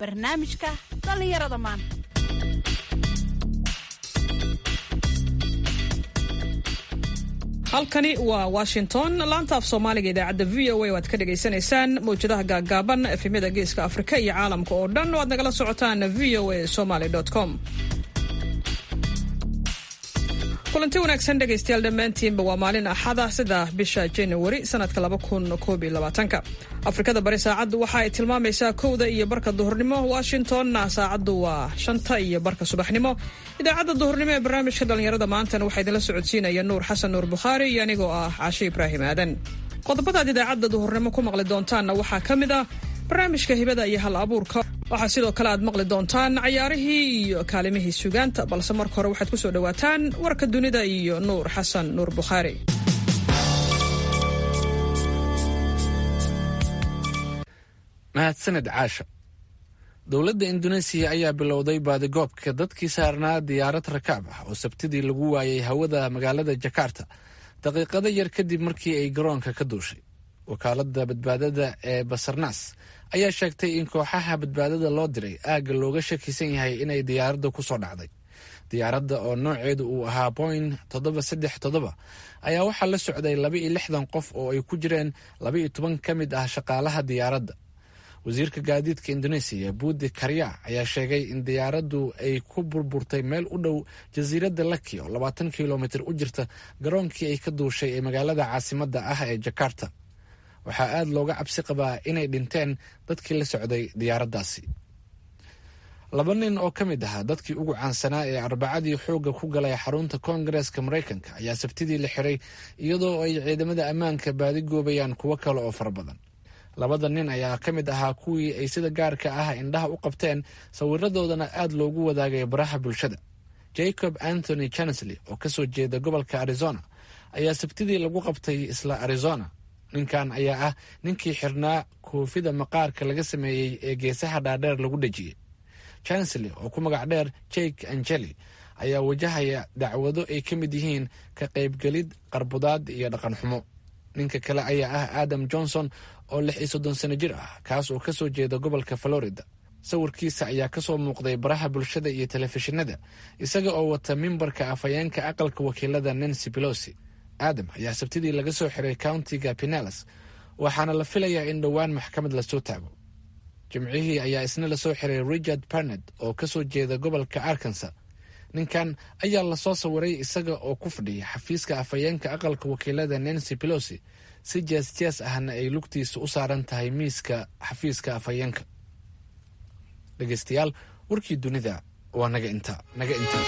barnaamijka dhallinyarada maanta halkani waa washington laanta af soomaaliga idaacadda v o a o aad ka dhagaysanaysaan mawjadaha gaaggaaban efemyada geeska afrika iyo caalamka oo dhan oo aad nagala socotaan v o a somaly com kulanti wanaagsan dhegaystayaal dhammaantiinba waa maalin axada sida bisha januari sanadka labakunkobyolabaatanka afrikada bari saacaddu waxa ay tilmaamaysaa kowda iyo barka duhurnimo washingtonna saacaddu waa shanta iyo barka subaxnimo idaacadda duhurnimo ee barnaamijka dhallinyarada maantana waxaa idinla socodsiinaya nuur xasan nuur bukhaari iyo anigoo ah caashe ibraahim aadan qodobadaad idaacadda duhurnimo ku maqli doontaanna waxaa ka mid ah barnaamijka hibada iyo hal abuurka waxaa sidoo kale aad maqli doontaan cayaarihii iyo kaalimihii sugaanta balse marka hore waxaad ku soo dhowaataan warka dunida iyo nuur xasan nuur bukhaari mahadsaned caasha dowladda induneesiya ayaa bilowday baadigoobka dadkii saarnaa diyaarad rakaab ah oo sabtidii lagu waayay hawada magaalada jakarta daqiiqado yar kadib markii ay garoonka ka duushay wakaaladda badbaadada ee basarnas ayaa sheegtay in kooxaha badbaadada loo diray aagga looga shakisan yahay inay diyaaradda ku soo dhacday diyaaradda oo nooceedu uu ahaa boing toddoba saddex toddoba ayaa waxaa la socday laba iyo lixdan qof oo ay ku jireen laba iyo toban ka mid ah shaqaalaha diyaaradda wasiirka gaadiidka indoneesiya buudi karya ayaa sheegay in diyaaraddu ay ku burburtay meel u dhow jasiiradda laki oo labaatan kilomitir u jirta garoonkii ay ka duushay ee magaalada caasimadda ah ee jakarta waxaa aada looga cabsi qabaa inay dhinteen dadkii la socday diyaaraddaasi laba nin oo ka mid ahaa dadkii ugu caansanaa ee arbacadii xoogga ku galay xarunta koongareeska maraykanka ayaa sabtidii la xiray iyadoo ay ciidamada ammaanka baadi goobayaan kuwo kale oo fara badan labada nin ayaa ka mid ahaa kuwii ay sida gaarka ah indhaha u qabteen sawiradoodana aada loogu wadaagay baraha bulshada jacob anthony chansley oo kasoo jeeda gobolka arizona ayaa sabtidii lagu qabtay isla arizona ninkan ayaa ah ninkii xirnaa koofida maqaarka laga sameeyey ee geesaha dhaadheer lagu dhejiyey chansley oo ku magac dheer jake angeli ayaa wajahaya dacwado ay ka mid yihiin ka qaybgelid qarbudaad iyo dhaqan xumo ninka kale ayaa ah adam johnson oo lix iyo soddon sano jir ah kaas oo kasoo jeeda gobolka florida sawirkiisa ayaa kasoo muuqday baraha bulshada iyo telefishinada isaga oo wata mimbarka afhayeenka aqalka wakiilada nancy pelosi aadam ayaa sabtidii laga soo xiray countiga pinellas waxaana la filayaa in dhowaan maxkamad lasoo taago jimcihii ayaa isna lasoo xiray richard barned oo kasoo jeeda gobolka arkansa ninkan ayaa lasoo sawiray isaga oo ku fadhiya xafiiska afhayeenka aqalka wakiilada nancy pelosi si jees jees ahna ay lugtiisa u saaran tahay miiska xafiiska afhayeenka dhegeystayaal warkii dunida waa naga inta naga inta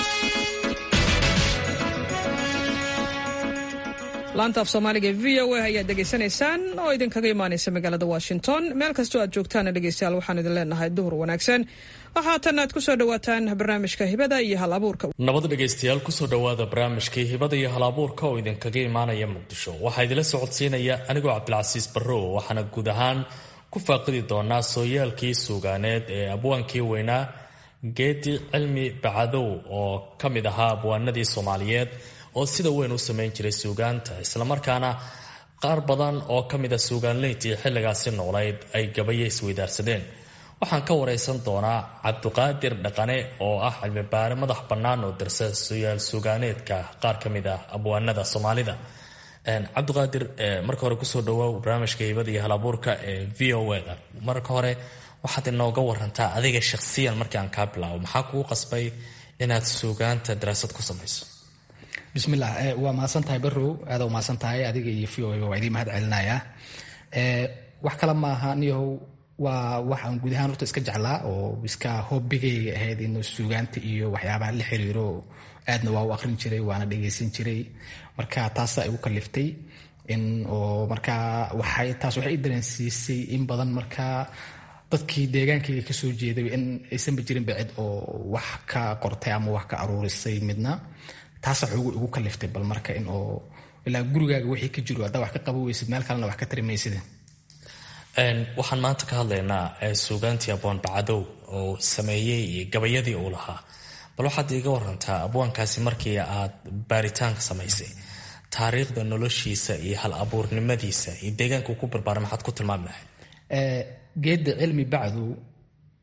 laanta af soomaaliga v o a ayaad dhegaysanaysaan oo idinkaga imaanaysa magaalada washington meel kastoo aad joogtaana dhegeystayaal waxaan idin leenahay duhur wanaagsan waxaatan aad ku soo dhowaataan barnaamijka hibada iyo hal abuurka nabad dhegaystayaal kusoo dhowaada barnaamijkii hibada iyo hal abuurka oo idinkaga imaanaya muqdisho waxaa idinla socodsiinaya anigoo cabdilcasiis barrow waxaana guud ahaan ku faaqidi doonaa sooyaalkii suugaaneed ee abwaankii weynaa geedi cilmi bacadow oo ka mid ahaa abwaanadii soomaaliyeed oo sida weyn u samayn jiray suugaanta islamarkaana qaar badan oo ka mid a suugaanleyntii xilligaasi noolayd ay gabayo isweydaarsadeen waxaan ka wareysan doonaa cabdiqaadir dhaqane oo ah cilmibaare madax bannaan oo dirsa suyaal suugaaneedka qaar ka mid ah abwaanada soomaalida cabdiqaadir marka hore kusoo dhawaaw barnaamijka hibada iyo halabuurka ee v o da marka hore waxaad inooga warantaa adiga shakhsiyan markii aan kaa bilaabo maxaa kugu qasbay inaad suugaanta daraasad ku samayso bismillah waa mahadsan tahay barow aada u mahadsan tahay adiga iyo v o waa idiin mahad celinayaa wax kale maaha niyahow waa wax aan guud ahaan horta iska jeclaa oo iska hobbigayga ahayd in suugaanta iyo waxyaabaha la xiriiro aadna waa u aqrin jiray waana dhegaysan jiray marka taasaa igu kaliftay in oo markaa waxay taas waxay i dareensiisay in badan markaa dadkii deegaankayga kasoo jeeday in aysanba jirinba cid oo wax ka qortay ama wax ka aruurisay midna taasa xoogu igu kaliftay bal marka in oo ilaa gurigaaga wixii ka jiro haddaa wax ka qaba weysid meel kalena wax ka tari maysid waxaan maanta ka hadlaynaa suugaantii abwaan bacadow oo sameeyey iyo gabayadii uu lahaa bal waxaad iiga warantaa abwaankaasi markii aad baaritaanka samaysay taariikhda noloshiisa iyo hal abuurnimadiisa iyo deegaanka uu ku barbaaray maxaad ku tilmaami lahayd geedda cilmi bacdu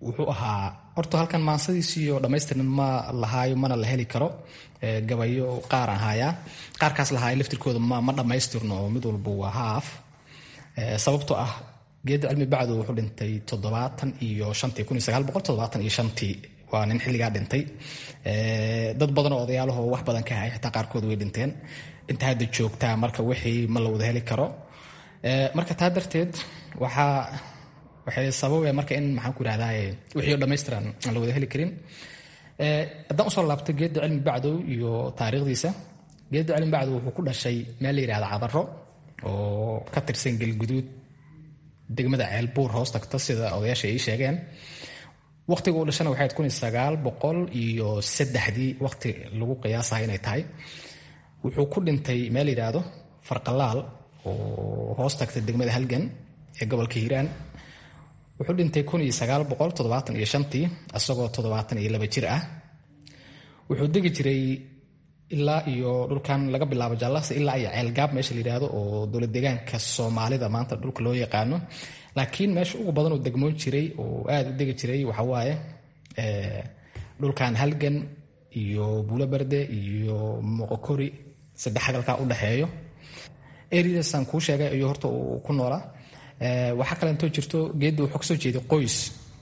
wuxuu ahaa horta halkan maansadiisiiyo dhammaystiran ma lahaayo mana la heli karo gabayo qaar ahaayaa qaarkaas lahaayo laftirkooda ma dhammaystirno oo mid walba waa haaf sababtoo ah geedda cilmi bacdo wuxuu dhintay toddobaatan iyo shantii kun iyo sagaal boqol toddobaatan iyo shantii waa nin xilligaa dhintay dad badan oo odayaalahoo wax badan ka hayay xitaa qaarkood way dhinteen inta hadda joogtaa marka wixii ma la wada heli karo marka taa darteed waxaa waxay sababaya marka in maxaan ku ihahdaa wixii oo dhammaystiran aan la wada heli karin haddaan usoo laabto geedda cilmi bacdow iyo taariikhdiisa geedda cilmi bacdow wuxuu ku dhashay meel la yihahda cadaro oo ka tirsan gelguduud degmada ceelbuur hoos tagta sida odayaasha ay sheegeen waqtiga uu dhashana waxay kun iyo sagaal boqol iyo saddexdii waqti lagu qiyaasaha inay tahay wuxuu ku dhintay meel yidhaahdo farqalaal oo hoos tagta degmada halgan ee gobolka hiiraan wuxuu dhintay kun iyo sagaal boqol toddobaatan iyo shantii isagoo toddobaatan iyo laba jir ah wuxuu degi jiray ilaa iyo dhulkan laga bilaabo jaalasa ilaa iyo ceelgaab meesha la yidhaahdo oo dowlad deegaanka soomaalida maanta dhulka loo yaqaano laakiin meesha ugu badan oo degmoon jiray oo aada u degi jiray waxawaaye dhulkan halgan iyo buuloberde iyo moqokori saddex hadalkaa u dhexeeyo eridasan kuu sheegay ayuu horta uu ku noolaa waxaa kalentoo jirto geedda wuxuu kasoo jeeday qoys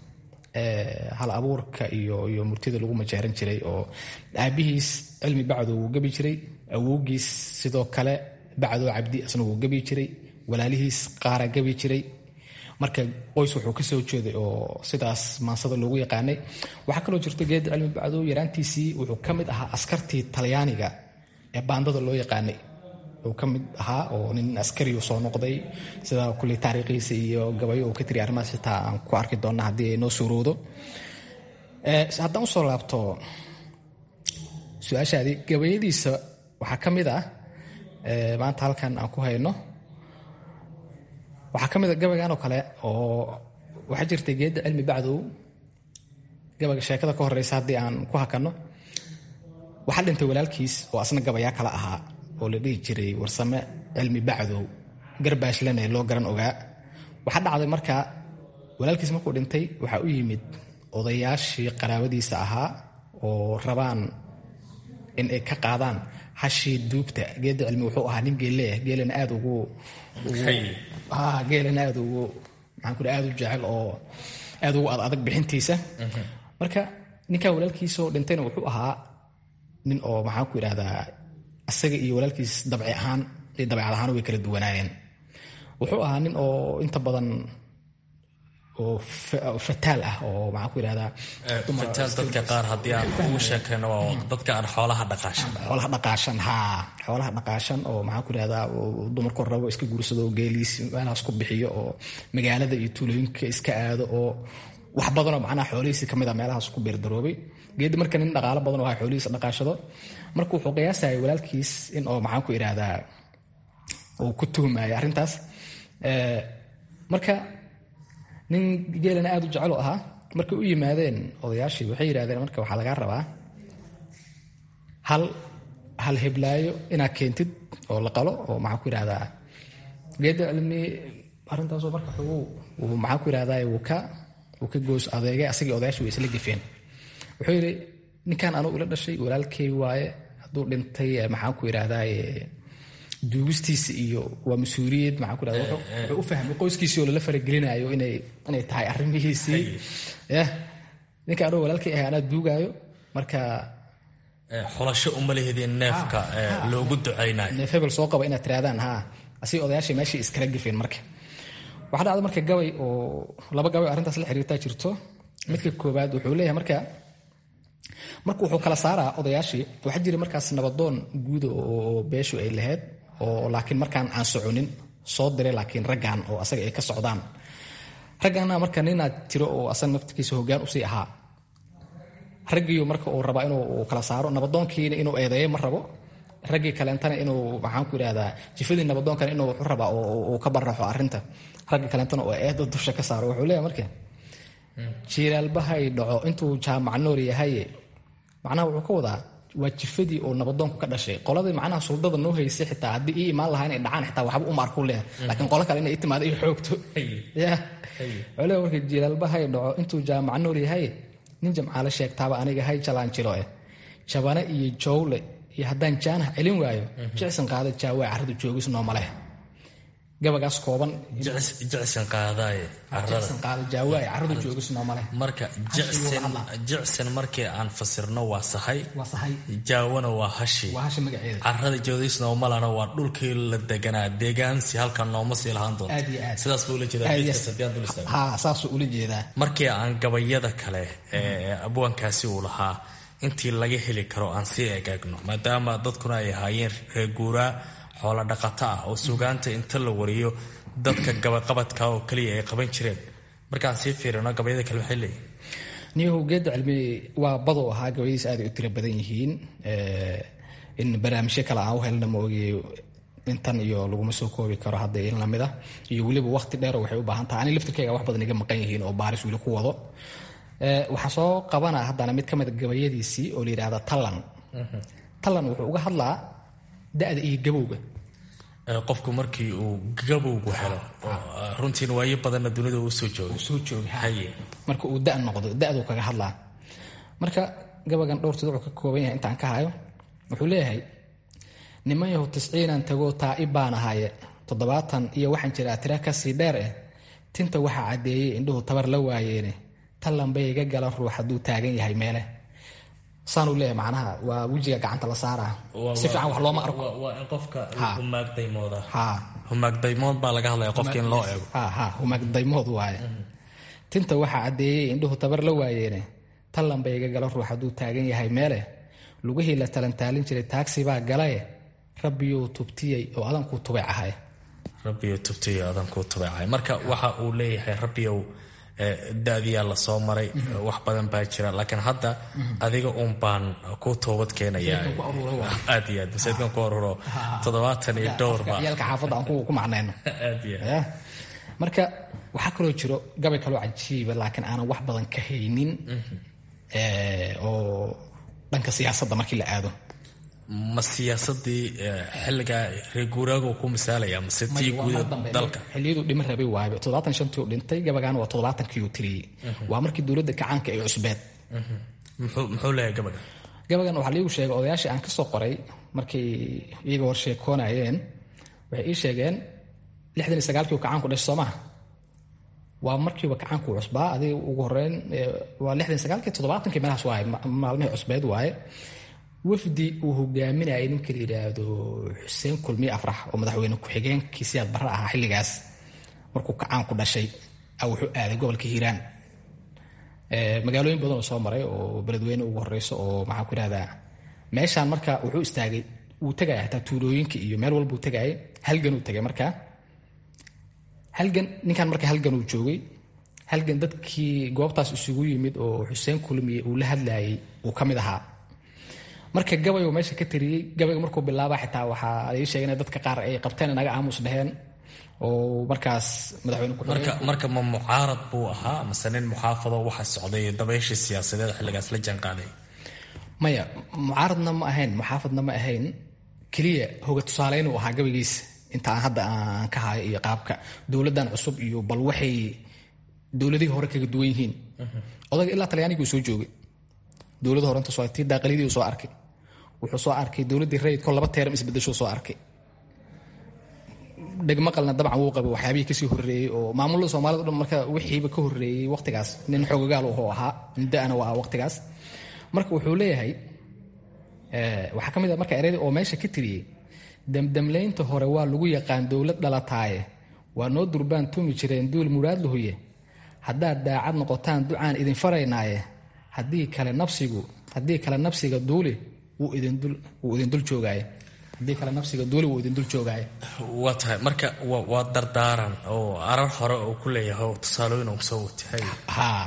hal abuurka iyo iyo murtida lagu majeeran jiray oo aabihiis cilmi bacdo wuu gebi jiray awowgiis sidoo kale bacdo cabdi asna wuu gebi jiray walaalihiis qaara gebi jiray marka qoys wuxuu kasoo jeeday oo sidaas maansada loogu yaqaanay waxaa kaloo jirto geedda cilmi bacdo yaraantiisii wuxuu ka mid ahaa askartii talyaaniga ee baandada loo yaqaanay uu ka mid ahaa oo nin askariyu soo noqday sida kuley taariikhiisa iyo gabayo uu ka tiri arrimahaas xitaa aan ku arki doonna haddii ay noo suurowdo haddaan usoo laabto su-aashaadii gabayadiisa waxaa ka mid ah maanta halkan aan ku hayno waxaa ka mid a gabaygan oo kale oo waxaa jirtay geedda cilmi bacdow gabayga sheekada ka horeysa haddii aan ku hakanno waxaa dhintay walaalkiis oo asna gabayaa kala ahaa oo la dhihi jiray warsame cilmi bacdow garbaashlane loo garan ogaa waxaa dhacday marka walaalkiis markuu dhintay waxaa u yimid odayaashii qaraabadiisa ahaa oo rabaan in ay ka qaadaan hashii duugta geedda cilmi wuxuu ahaa nin geeleah geelana aad ugu geelana aad ugu maxaan ku aad u jecel oo aad ugu adag bixintiisa marka ninkan walaalkiisoo dhintayna wuxuu ahaa nin oo maxaan ku idhahdaa isaga iyo walaalkiis dabci ahaan iyo dabeecad ahaan way kala duwanaayeen wuxuu ahaa nin oo inta badan oo fataal ah oo maxaan ku idhahdaa fataal dadka qaar haddii aan ugu sheekayno waa dadka aan xoolaha dhaqaashan xoolaha dhaqaashan haa xoolaha dhaqaashan oo maxaan ku idhahdaa dumarku rabo iska guursado oo geeliis meelahaas ku bixiyo oo magaalada iyo tuulooyinka iska aado oo wax badanoo macnaha xoolihiisi ka mid a meelahaas ku beerdaroobay geedi marka nin dhaqaalo badan oo ha xoolihiisa dhaqaashado marka wuxuu qiyaasayay walaalkiis in oo maxaan ku idhahdaa uu ku tuhmaya arrintaas marka nin geelana aada u jecel oo ahaa markay u yimaadeen odayaashii waxay yidhahdeen marka waxaa lagaa rabaa hal hal heblaayo inaad keentid oo la qalo oo maxaan ku idhahdaa geedda cilmi arrintaasoo marka uu maxaan ku idhahdaa wuu ka wuu ka goos adeegay asagii odayaashii way isla gefeen wuxuu yidhi ninkan anugu ila dhashay walaalkay waaye hadduu dhintay maxaan ku idhahdaa duugistiisa iyo waa mas-uuliyad maxaan ku idhahda wuxuu u fahmay qoyskiisii oo lala faragelinayo inay inay tahay arrimihiisii yah ninka anugu walaalkay ahay anaa duugaayo marka xulasho uma lehidin neefka loogu ducaynayo neef hebel soo qaba inaad tirahdaan haa asii odayaashii meeshii iskala gefeen marka waxaa dhacda marka gabay oo laba gabay arrintaas la xiriirtaa jirto midka koowaad wuxuu leeyahay marka marka wuxuu kala saaraa odayaashii waxaa jira markaas nabadoon guuda oo beeshu ay lahayd oo laakiin markaan aan soconin soo diray laakiin raggan oo asaga ay ka socdaan raggana marka ninaad jiro oo asaga naftikiisa hoggaan usii ahaa raggiiyu marka uu rabaa inuu kala saaro nabadoonkiina inuu eedeeyo ma rabo raggii kaleentana inuu maxaan ku idhahdaa jifadii nabadoonkana inuu wuxu rabaa uu ka baraxo arrinta ragga kaleentana oo eeda dusha ka saaro wuxuu leeyahay marka jiilaalbahay dhaco intuu jaamac noor yahaye macnaha wuxuu ka wadaa waa jifadii oo nabadoonku ka dhashay qoladii macnaha suldada noo haysay xitaa haddii ii imaan lahaa inay dhacaan xitaa waxba uma arku leh laakiin qolo kale inay i timaado ii xoogto ya cole marka jilaalba hay dhaco intuu jaamac nool yahay nin jamcaale sheegtaaba aniga hay jalaan jilo eh jabane iyo jowle iyo haddaan jaanaha celin waayo jicsan qaada jaawaa carradu joogis nooma leh gabagaas kooban jicsan qaadaaye carrada jicsan qaada jaawaa carradu joogis nooma leh marka jicsan jicsan markii aan fasirno waa sahay waa sahay jaawana waa hashi waa hasha magaceeda carrada joodis noomalana waa dhulkii la deganaa deegaansi halkan nooma sii lahaan doonto Aad iyo aad. sidaas buu ula jeedaa Aad iyo- geedkaas haddii aan dul istaagno haa saasuu ula jeedaa markii aan gabayada kale ee abwaankaasi uu lahaa intii laga heli karo aan sii egaagno maadaama dadkuna ay ahaayeen reer guuraa xoolo dhaqato ah oo sugaanta inta la wariyo dadka gabaqabadka oo keliya ay qaban jireen markaan sii fiirino gabayada kale waxay leeyihin niyahow geedda cilmi waa badoo ahaa gabayadiis aad ay u tiro badan yihiin Eh, in barnaamijyo kale aan u helna ma ogiye intan iyo laguma soo koobi karo hadda in lamid ah iyo weliba waqti dheer waxay u baahan tahay ani laftirkayga wax badan iga maqan yihiin oo baaris weli ku wado Eh, waxaan soo qabanaa haddana mid ka mid a gabayadiisii oo la yidhahda tallan tallan wuxuu uga hadlaa da-da iyo gabowga Ee, qofku markii uu gabowgu helo oo, ah, runtiin waayo badanna dunida uu soo joogay soo jooga haye marka uu da noqdo da-duu kaga hadlaa marka gabagan dhowrtid wuxuu ka kooban yahay intaan ka hayo wuxuu leeyahay niman yahu tisciinan tagoo taa'ib baan ahaye toddobaatan iyo waxaan jiraa tira kasii dheer eh tinta waxaa caddeeyey indhuhu tabar la waayeene tallan bay iga galan ruux hadduu taagan yahay meele saanuu leeyahay macnaha waa wejiga gacanta la saaraa si fiican wax looma arko Waa- waa in qofka Ha. humaagdaymooda ha humaagdaymood baa laga hadlaya qofka in loo eego ha ha humaagdaymood waaye tinta waxaa caddeeyey indhuhu tabar la waayeene tallan bay iga gala ruux hadduu taagan yahay meele lugihii la talantaalin jiray taagsi baa galaye rabbiyuu tubtiyey oo adankuu tubay ahay rabbiyo tubtiyo adan kuu tubeecay marka waxa uu leeyahay rabbiyow eh, da-diyaa lasoo maray wax badan baa jira laakiin hadda adiga uun baan ku toobad keenayaa Masaajidkan ku aruuro waa. aad iyo aad masaajidkan ku aruro toddobaatan iyo dhowrba yaalka xaafadda aan ku ku macnayno aad iyo aad Ya. marka waxaa kaloo jiro gabay kaloo cajiiba laakiin aanan wax badan ka haynin eh, oo dhanka siyaasadda markii la aado ma siyaasadii eh, xilligaa reer guuraagu ku misaalaya mase tii waa guud mar ee dambe. dalka xilliyadu dhima rabay waaye toddobaatan shantii uu dhintay gabagaana waa toddobaatankii uu tiriyey waa markii dowladda kacaanka ay cusbeed muxuu muxuu leeyahay gabadha gabagan waxaa liigu sheegay odayaashii aan ka soo qoray markay iyaga hor sheekoonayeen waxay ii sheegeen lixdan iyo sagaalkii uu kacaanku dhashay soo maha waa markiiba kacaanku cusbaa adiga ugu horeyn eh, waa lixdan iyo sagaalkii toddobaatankii meelahaas waaye ma- maalmihii cusbeed waaye wafdi uu hogaaminayay ninka la yidhaahdo xuseen kulmiye afrax oo madaxweyne ku-xigeenkii siyaad barre ahaa xilligaas markuu kacaanku dhashay a wuxuu aaday gobolka hiiraan Eh, magaalooyin badan oo soo maray oo beledweyne ugu horeyso oo maxaa ku ihahdaa meeshaan marka wuxuu istaagay wuu tegaya hataa tuulooyinka iyo meel walba uu tegayay halgan uu tegay marka halgan ninkan marka halgan uu joogay halgan dadkii goobtaas isugu yimid oo xuseen kulmiye uu la hadlayay uu ka mid ahaa marka gabay uu meesha ka tiriyey gabayga markuu bilaaba xitaa waxaa ii sheegay in dadka qaar ay qabteen inaga aamus dheheen oo markaas madaxweyne ku marka marka ma mucaarad buu ahaa mase nin muxaafado waxa socday dabayshii siyaasadeed xilligaas la jaanqaaday maya mucaaradna ma ahayn muxaafadna ma ahayn keliya hoga tusaaleynuu ahaa gabaygiisa inta aan hadda aan ka hayo iyo qaabka dowladdan cusub iyo bal waxay dowladihii hore kaga duwan yihiin odaga ilaa talyaanigii uu soo joogay dowladda hore inta soo tii daaqilidii uu soo arkay wuxuu soo arkay dowladdii rayidkoo laba teeram isbedeshuu soo arkay dhegmaqalna dabcan wuu qabay waxyaabihii kasii horreeyey oo maamulada soomaalida o dhan marka wixiiba ka horreeyey waqtigaas nin xoogagaal wuxuu ahaa muddo-ana waa waqtigaas marka wuxuu leeyahay eh, waxaa ka mid a marka ereyda oo meesha ka tiriyey damdamlaynta hore waa lagu yaqaan dowlad dhalataaye waa noo durbaan tumi jireen duul muraad lahuye haddaad daacad noqotaan ducaan idin faraynaaye haddii kale nafsigu haddii kale nafsiga duuli wuu idin dul wuu idin dul joogaaye haddii kale nafsiga duuli wuu idin dul joogaaye waa tahay marka waa waa dardaaran oo arar hore oo ku leeyahay oo tusaalooyin uu soo watay haa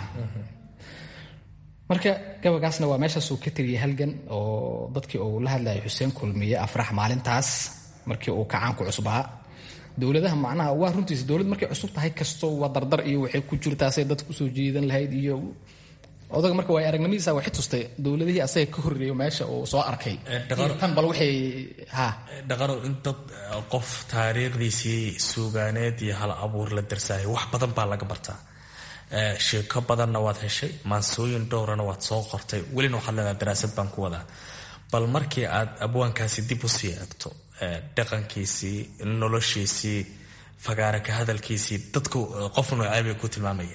marka gabagaasna waa meeshaasuu ka tiriyey halgan oo dadkii uu la hadlayay xuseen kulmiye afrax maalintaas markii uu kacaanku cusbaa dowladaha macnaha waa runtiisa dowlad markay cusub tahay kasto waa dardar iyo waxay ku jirtaasay dadka usoo jiidan lahayd iyo odaga marka waa aragnimadiisa waxay tustay dowladihii asaga ka horreeyo meesha uu soo arkay tan bal waxay ha dhaqano in dad qof taariikhdiisii suugaaneed iyo hal abuur la darsaayay wax badan baa laga bartaa sheeko badanna waad heshay maansooyin dhowrana waad soo qortay welina waxaad leedaha daraasad baan ku wadaa bal markii aad abwaankaasi dib usii eegto dhaqankiisii noloshiisii fagaara ka hadalkiisii dadku qof noocee bay ku tilmaamayeen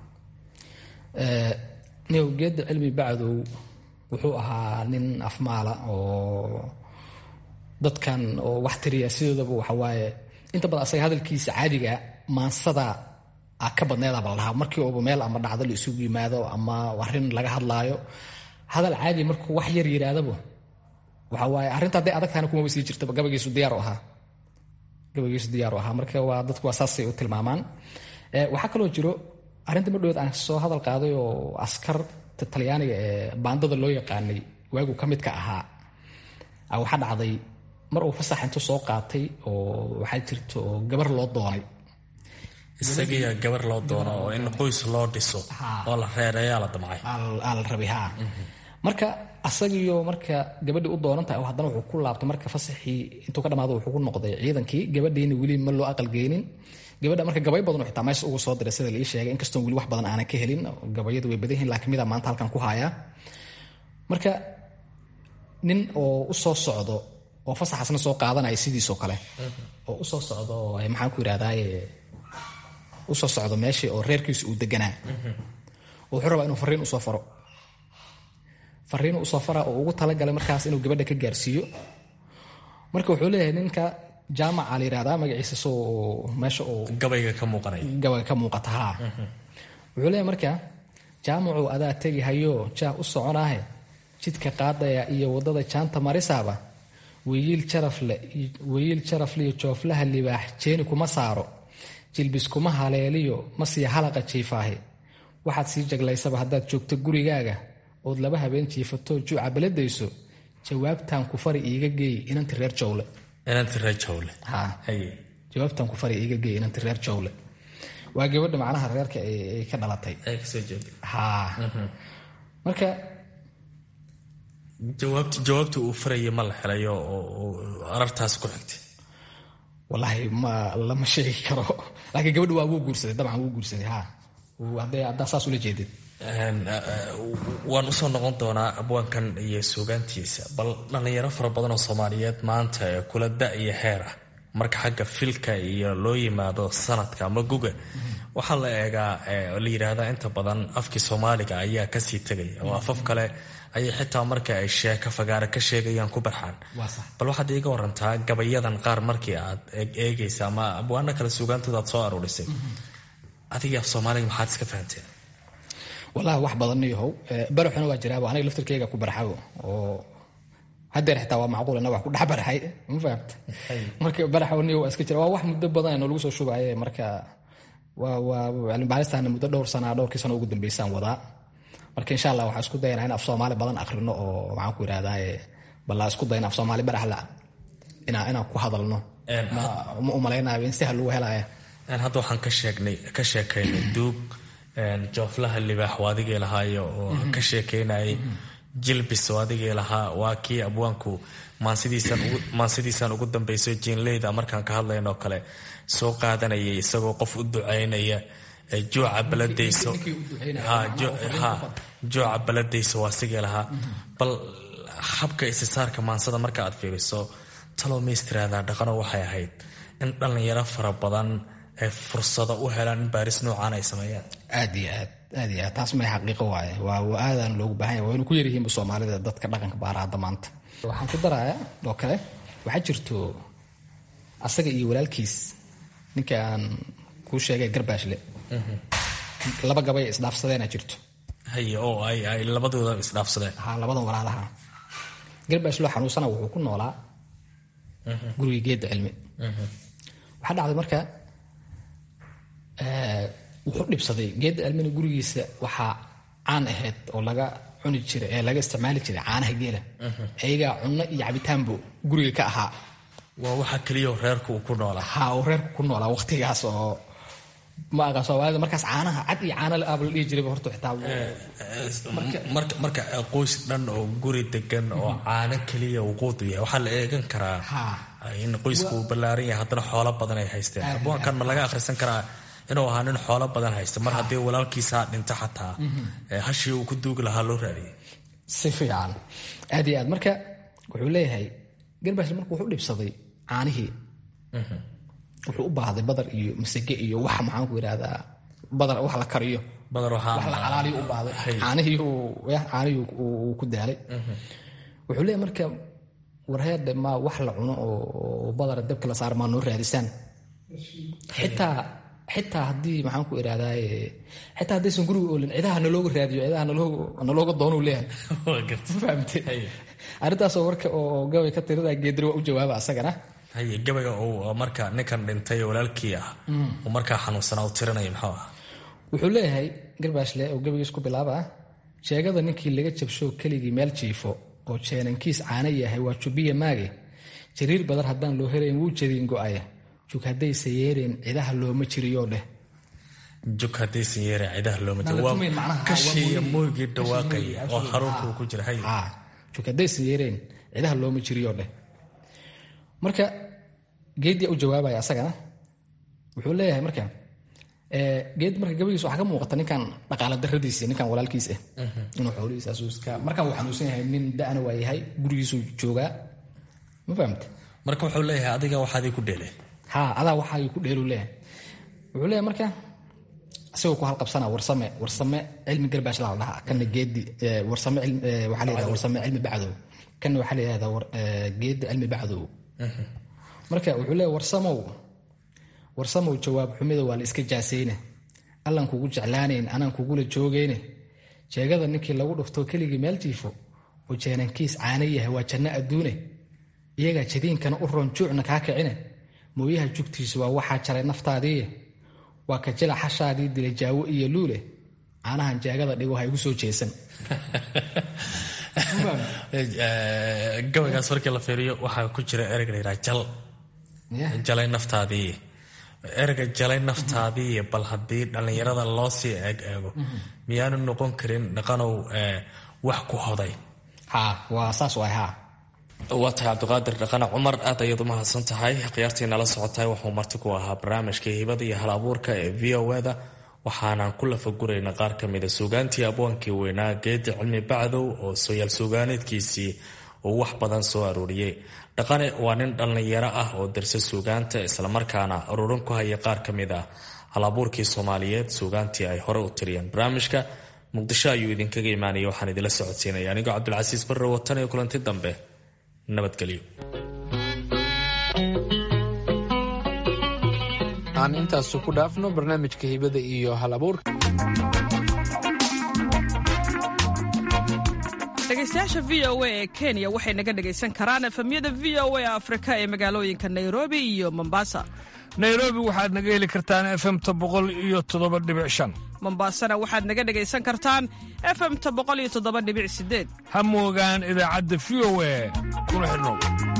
niyow geedda cilmi bacdow wuxuu ahaa nin afmaala oo dadkan oo wax tiriya sidoodaba waxawaaye inta badan asaga hadalkiisa caadiga maansada a ka badneedaba la dhahaa markii uba meel ama dhacdo la isugu yimaado ama arrin laga hadlaayo hadal caadi markuu wax yar yiraadaba waxa waaye arrinta hadday adag tahana kumaba sii jirtaba gabagiisu diyaar u ahaa gabagiisu diyaar u ahaa marka waa dadku waa saasay u tilmaamaan waxaa kaloo jiro arrinta madhoweed aan soo hadal qaaday oo askarta talyaaniga ee baandada loo yaqaanay waagu ka midka ahaa waxaa dhacday mar uu fasax intuu soo qaatay oo waxaa jirta oo gabar loo doonay isagiya gabar loo doono oo in qoys loo dhiso oo la reereeyaa la damcay aa la rabay ha marka asagiyo marka gabadhii u doonan tahay haddana wuxuu ku laabtay marka fasaxii intuu ka dhamaado wuxuu ku noqday ciidankii gabadhiina weli ma loo aqalgeynin gabadha marka gabay badan xitaa meesha ugu soo diray sida laii sheegay inkastoon weli wax badan aanan ka helin gabayadu way badan yihin laakiin mida maanta halkan ku hayaa marka nin oo u soo socdo oo fasaxaasna soo qaadanaya sidiisoo kale oo usoo socdo maxaan ku yidhahdaaye usoo socdo meeshii oo reerkiisu uu deganaa wuxuu rabaa inuu fariin usoo faro fariinu usoo fara oo ugu talagalay markaas inuu gabadha ka gaarsiiyo marka wuxuu leeyahay ninka jaamaca la yihahdaa magaciisa soo meesha uu gabayga ka muuqanay gabayga ka muuqata haa wuxuu leeyahay marka jaamacuu adaa tegi hayo jaah u soconaahe jidka qaadaya iyo waddada jaanta marisaaba weyiil jarafle weyiil jarafliyo jooflaha libaax jeeni kuma saaro jilbis kuma haleeliyo ma sii halaqa jiifaahe waxaad sii jaglaysaba haddaad joogto gurigaaga ood laba habeen jiifato juuca beladayso jawaabtan ku fari iiga geey inanti reer jawle inanti reer jawle jawaabtan ku fari iiga geey inanti reer jawle waa gabadha macnaha reerka ay ka dhalatay ha marka jawaabta uu faraya ma la helayo oo arartaas ku xigtay wallaahi ma lama sheegi karo laakiin gabadha waa wuu guursaday dabcan wuu guursaday ha haddaa saas ula jeedid waan usoo noqon doonaa abwaankan iyo suugaantiisa bal dhallinyaro fara badan oo soomaaliyeed maanta ee kula da iyo heer ah marka xagga filka iyo loo yimaado sanadka ama guga waxaa la eegaa la yidhaahdaa inta badan afkii soomaaliga ayaa kasii tegaya oo afaf kale ayay xitaa marka ay sheeko fagaara ka sheegayaan ku barxaan bal waxaad iiga warantaa gabayadan qaar markii aad eegaysa ama abwaano kale suugaantooda aad soo aruurisay adiga af soomaaliga maxaad iska fahanteen walahi wax badan yahow baraxuna waa jiraaba aniga laftirkeyga ku barxago oo hadeer xitaa waa macquul ina wax ku dhex baraxay ma fahamta marka baraxniyo waa iska jira waa wax muddo badan oo lagu soo shubaye marka waa waa cilmibaaristan muddo dhowr sana dhowrkii sano ugu dambeysaan wadaa marka insha allah waxaan isku dayanaa in af soomaali badan akrino oo maxaan ku yidhahdaye ballaa isku dayna af soomaali baraxla inaa inaan ku hadalno ma umalaynayo in si ha lagu helaya hadda waxaan ka sheegnay ka sheekaynay duug jooflaha libaax waa adigii lahaayo oo ka sheekeynayay jilbis oo adigii lahaa waa kii abwaanku maansidiisan ugu dambayso jiinleyda markaan ka hadlayn oo kale soo qaadanayay isagoo qof u ducaynaya juuca baladayso juuca baladayso waa asigii lahaa bal habka isisaarka maansada marka aad fiiriso talow maystiraada dhaqano waxay ahayd in dhallinyaro fara badan ay fursado u helaan in baaris noocaan ay sameeyaan aad iyo aad aad iyo aad taas may xaqiiqo waaye waa aadaan loogu baahan yahay waynu ku yaryihiinba soomaalida dadka dhaqanka baara hadda maanta waxaan ku darayaa oo kale waxaa jirto asaga iyo walaalkiis ninka aan kuu sheegay garbaashle laba gabay isdhaafsadeena jirto haye oo ay ay labadooda isdhaafsadeen ha labadan walaalaha garbaashloo xanuunsana wuxuu ku noolaa guriga geedda cilmi waxaa dhacday marka wuxuu dhibsaday geedda cilmina gurigiisa waxaa caan ahayd oo laga cuni jiray ee laga isticmaali jiray caanaha geela ayagaa cunno iyo cabitaanbu guriga ka ahaa waa waxa keliya reerku uu ku noolaa ha uu reerku ku noolaa waqtigaas oo ma aqaan soomaalida markaas caanaha cad iyo caana aaba la dhihi jirayba horta xitaa marka marka qoys dhan oo guri degan oo caano keliya wuquud u yahay waxaa la eegan karaa in qoysku uu ballaaran yahay haddana xoolo badan ay haysteen abuankan ma laga akhrisan karaa inuu ahaa nin xoolo badan haysta mar haddii walaalkiisaa dhinto xataa hashii uu ku duugi lahaa loo raadiyay si fiican aad iyo aad marka wuxuu leeyahay garbash marka wuxuu dhibsaday caanihii wuxuu u baahday badar iyo masage iyo wax maxaan ku yidhahdaa badar wax la kariyo badar wax la xalaaliyo u baahday caanihii caanihii uu ku daalay wuxuu leeyahay marka warheerde ma wax la cuno oo badara dabka la saar maa noo raadisaan xitaa xitaa haddii maxaan ku idhahdaa xitaa haddaysan guriga oolin cidaha nalooga raadiyo cidaha nalooga doonuu leeyahay fahamte arrintaasoo marka oo gabay ka tirada geedri waa u jawaaba asagana haye gabayga uu marka ninkan dhintay walaalkii ah uu markaa xanuunsanaa u tirinaya muxuu ah wuxuu leeyahay garbaashle oo gabaygiis ku bilaaba ah sheegada ninkii laga jabsho keligii meel jiifo oo jeenankiis caana yahay waa jubiya maage jariir badar haddaan loo helayn wuu jadiin go'aya jug haddaysa yeereen cidaha looma jiriyoo dheh jug haddaysan yeereen cidaha looma jiriyo waa kashiiya mooygii dhawaaqaya oo haruurkuu ku jira hay jug haddaysan yeereen cidaha looma jiriyoo dheh marka geeddia u jawaabaya asagana wuxuu leeyahay marka geed marka gabagiis waxaa ka muuqata ninkan dhaqaala daradiis ninkan walaalkiis ah inuu xoolihiis asuuska markan uu xanuunsan yahay nin da'na waa yahay gurigiisuu joogaa ma fahamte marka wuxuu leeyahay adiga waxaadii ku dheele ha adaa waxaagii ku dheelu leeyahay wuxuu leeyahay marka isagoo ku halqabsana warsame warsame cilmi garbaash la dhahaa kana geedi warsame waxaa la yidhahdaa warsame cilmi bacdow kana waxaa la yidhahdaa geedi cilmi bacdow marka wuxuu leeyahay warsamow warsamow jawaab xumida waa la iska jaasayne allan kugu jeclaanayn anaan kugula joogayne jeegada ninkii lagu dhuftoo keligii meel jiifo oo jeenankiis caana yahay waa janno adduune iyagaa jadiinkana u roon juucna kaa kicine mooyaha jugtiisu waa waxaa jaray naftaadiiye waa ka jila xashaadii dila jaawo iyo luule caanahan jeegada dhigo ha igu soo jeesan gabaygaas markii la fiiriyo waxaa ku jira ereyga la yidhaha jal jalay naftaadii ereyga jalay naftaadii bal haddii dhallinyarada loo sii eeg eego miyaanu noqon karin dhaqanow wax ku hoday ha waa saas waay ha waa tahay cabdiqaadir dhaqane cumar aad ayaad u mahadsan tahay khiyaartii nala socotahay wuxuu marti ku ahaa barnaamijka hibada iyo hal abuurka ee v o eda waxaanaan ku lafagurayna qaar ka mida suugaantii abwaankii weynaa geedi cilmi bacdow oo sooyaal suugaaneedkiisii uu wax badan soo arooriyey dhaqane waa nin dhallinyaro ah oo darse suugaanta islamarkaana aruurin ku haya qaar ka mid ah hal abuurkii soomaaliyeed suugaantii ay hore u tiriyeen barnaamijka muqdisho ayuu idinkaga imaanaya waxaan idinla socodsiinaya anigoo cabdilcasiis barre watan iyo kulanti dambe nabadgelyo aan intaasu ku dhaafno barnaamijka hibada iyo hal abuurka dhegaystayaasha v o a ee kenya waxay naga dhegaysan karaan efemyada v o a afrika ee magaalooyinka nairobi iyo mombasa nairobi waxaad naga heli kartaan efemta boqol iyo toddoba dhibic shan mombasana waxaad naga dhegaysan kartaan efemta boqol iyo toddoba dhibic sideed ha moogaan idaacadda v o a kuna xidhnow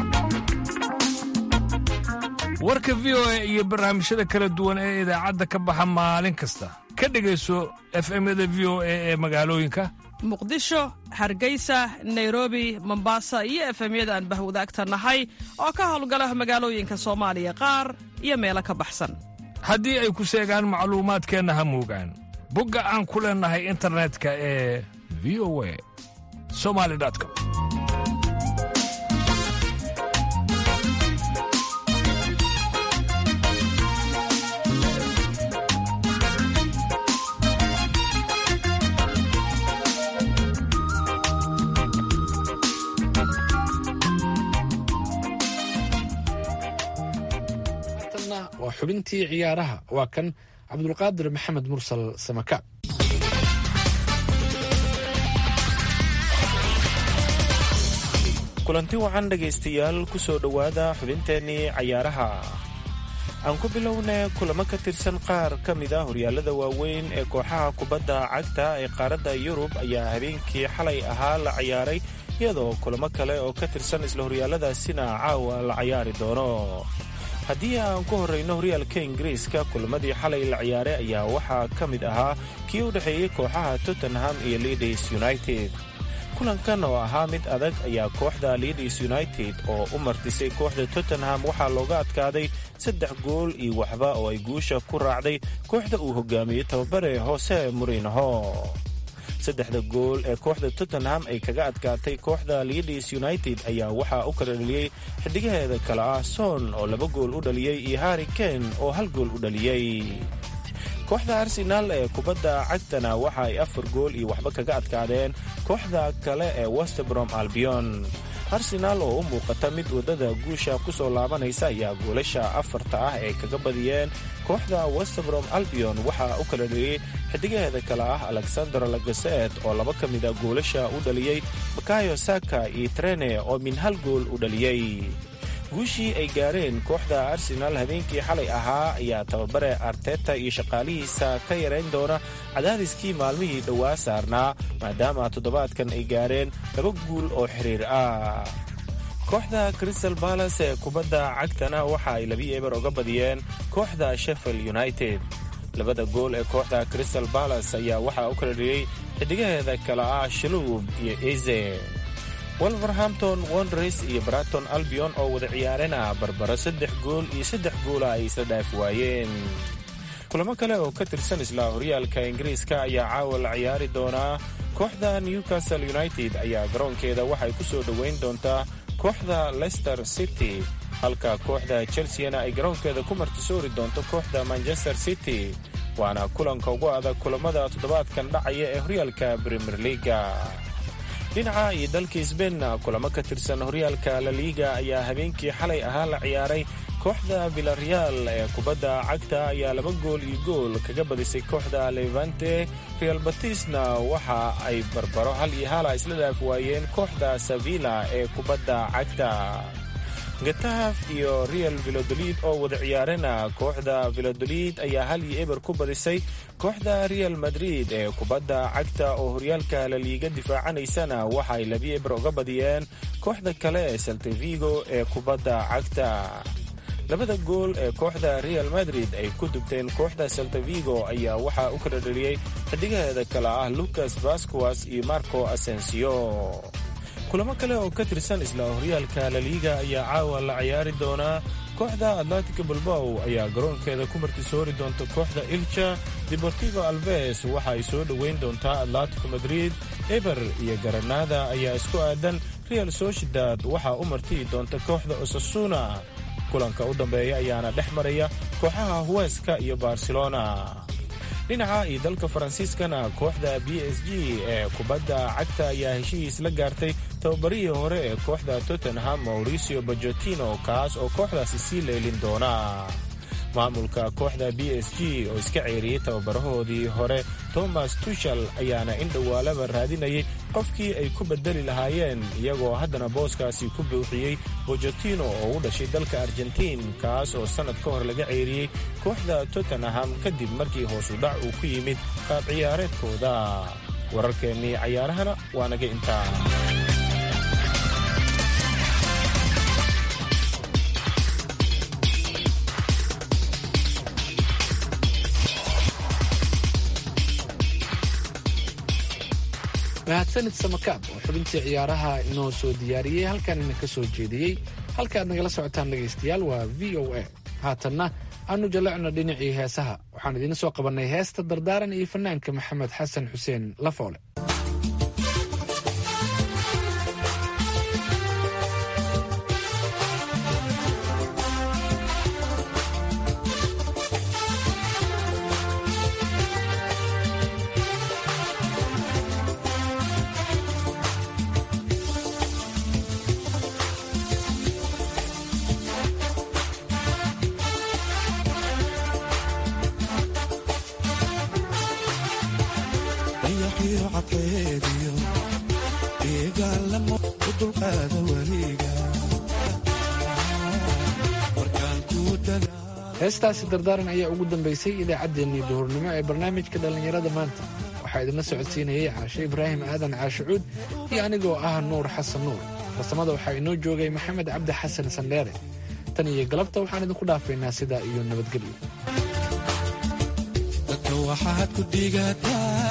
warka v o a iyo barnaamijyada kala duwan ee idaacadda ka baxa maalin kasta ka dhegayso efemyada v o a ee magaalooyinka muqdisho hargeysa nairobi mombasa iyo efemyada aan bahwadaagta nahay oo ka howlgala magaalooyinka soomaaliya qaar iyo meelo ka baxsan haddii ay ku seegaan macluumaadkeenna ha moogaan bogga aan ku leennahay internetka ee v o a somali com waa xubintii ciyaaraha waa kan cabdulqaadir maxamed mursal samakaab kulanti wacan dhegaystayaal ku soo dhowaada xubinteennii cayaaraha aan ku bilowna kulamo ka tirsan qaar ka mid a horyaalada waaweyn ee kooxaha kubadda cagta ee qaaradda yurub ayaa habeenkii xalay ahaa la ciyaaray iyadoo kulamo kale oo ka tirsan isla horyaaladaasina caawa la cayaari doono haddii aan ku horrayno horyaalka ingiriiska kulamadii xalay la ciyaaray ayaa waxaa ka mid ahaa kii u dhexeeyey kooxaha tottenham iyo leaders united kulankan oo ahaa mid adag ayaa kooxda leaders united oo u martisay kooxda tottenham waxaa looga adkaaday saddex gool iyo waxba oo ay guusha ku raacday kooxda uu hogaamiyey tababare hose murinho saddexda gool ee kooxda tottenham ay kaga adkaatay kooxda leaders united ayaa waxaa u kala dhaliyey xidigaheeda kale ah son oo laba gool u dhaliyey iyo harri kane oo hal gool u dhaliyey kooxda arsenaal ee kubadda cagtana waxa ay afar gool iyo waxba kaga adkaadeen kooxda kale ee westbrom albion arsenaal oo u muuqata mid waddada guusha ku soo laabanaysa ayaa goolasha afarta ah ee kaga badiyeen kooxda westbrom albion waxaa u kala dhaliyey xidigaheeda kale ah alexander lagaset oo laba ka mida goolasha u dhaliyey bakayo saka iyo trene oo min hal gool u dhaliyey guushii ay gaareen kooxda arsenaal habeenkii xalay ahaa ayaa tababare arteta iyo shaqaalihiisa ka yarayn doona cadaadiskii maalmihii dhowaa saarnaa maadaama toddobaadkan ay gaareen laba guul oo xiriir ah kooxda crystal balas ee kubadda cagtana waxa ay labi eber oga badiyeen kooxda sheffield united labada gool ee kooxda crystal balas ayaa waxaa u kala dhiyey xidigaheeda kale ah shaluub iyo eze wolverhampton wondres iyo braton albion oo wada ciyaarena barbaro saddex gool iyo saddex goola ay isla dhaaf waayeen kulamo kale oo ka tirsan isla horyaalka ingiriiska ayaa caawa la ciyaari doonaa kooxda newcastle united ayaa garoonkeeda waxay ku soo dhoweyn doontaa kooxda leicester city halka kooxda chelseana ay garoonkeeda ku martisoori doonto kooxda manchester city waana kulanka ugu adag kulamada toddobaadkan dhacaya ee horyaalka premier leaga dhinaca iyo dalka sbainna kulamo ka tirsan horyaalka laliiga ayaa habeenkii xalay ahaa la ciyaaray kooxda villareal ee kubadda cagta ayaa laba gool iyo gool kaga badisay kooxda levante real batisna waxa ay barbaro hal iyo hala isla dhaaf waayeen kooxda sevilla ee kubadda cagta gataaf iyo real vilodolid oo wada ciyaarena kooxda vilodolid ayaa hal iyo eber ku badisay kooxda real madrid ee kubadda cagta oo horyaalka laliiga difaacanaysana waxa ay labi eber uga badiyeen kooxda kale ee saltavigo ee kubadda cagta labada gool ee kooxda real madrid ay ku dubteen kooxda saltavigo ayaa waxaa u kala dhaliyey xidigaheeda kale ah lucas vasquas iyo marco asensio kulamo kale oo ka tirsan isla horyaalka laliiga ayaa caawa la ciyaari doonaa kooxda atlantica balbow ayaa garoonkeeda ku martisoori doonta kooxda ilja deportivo alves waxa ay soo dhoweyn doontaa atlantico madrid eber iyo garanada ayaa isku aadan real sociedad waxaa u martiyi doonta kooxda osasuna kulanka u dambeeya ayaana dhex maraya kooxaha huweska iyo barcelona dhinaca iyo dalka faransiiskana kooxda b s g ee kubadda cagta ayaa heshihiis la gaartay tababarihii hore ee kooxda tottenham mauricio bajotino kaas oo kooxdaasi sii leelin doona maamulka kooxda b s g oo iska ceeriyey tababarahoodii hore thomas tushal ayaana in dhowaalaba raadinayay qofkii ay ku bedeli lahaayeen iyagoo haddana booskaasi ku buuxiyey bojotino oo u dhashay dalka argentiin kaas oo sannad ka hor laga ceeriyey kooxda tottenham kadib markii hoosu dhac uu ku yimid qaab ciyaareedkooda wararkeennii cayaarahana waa naga intaa mahadsanid samakaab oo xubintii ciyaaraha inoo soo diyaariyey halkan ina ka soo jeediyey halka aad nagala socotaan dhegaystayaal waa v o a haatanna aanu jallecno dhinacii heesaha waxaan idiin soo qabannay heesta dardaaran iyo fanaanka maxamed xasan xuseen lafoole heestaasi dardaaran ayaa ugu dambaysay idaacaddeenii duhurnimo ee barnaamijka dhallinyarada maanta waxaa idinla socodsiinayay caashe ibraahim aadan caashicuud iyo anigoo ah nuur xasan nuur farsamada waxaa inoo joogay maxamed cabdi xasan sandheere tan iyo galabta waxaan idinku dhaafaynaa sidaa iyo nabadgelyo dadka waxaad ku dhigataa